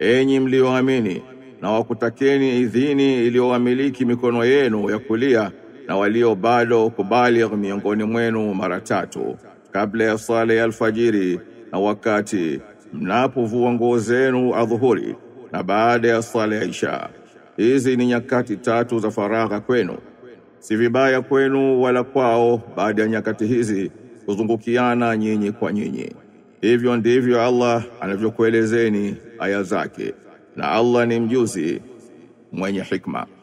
enyi mlioamini na wakutakeni idhini iliyowamiliki mikono yenu ya kulia na walio bado kubaligh miongoni mwenu mara tatu kabla ya sala ya alfajiri na wakati mnapovua nguo zenu adhuhuri na baada ya sala ya isha. Hizi ni nyakati tatu za faragha kwenu, si vibaya kwenu wala kwao baada ya nyakati hizi kuzungukiana nyinyi kwa nyinyi. Hivyo ndivyo Allah anavyokuelezeni aya zake, na Allah ni mjuzi mwenye hikma.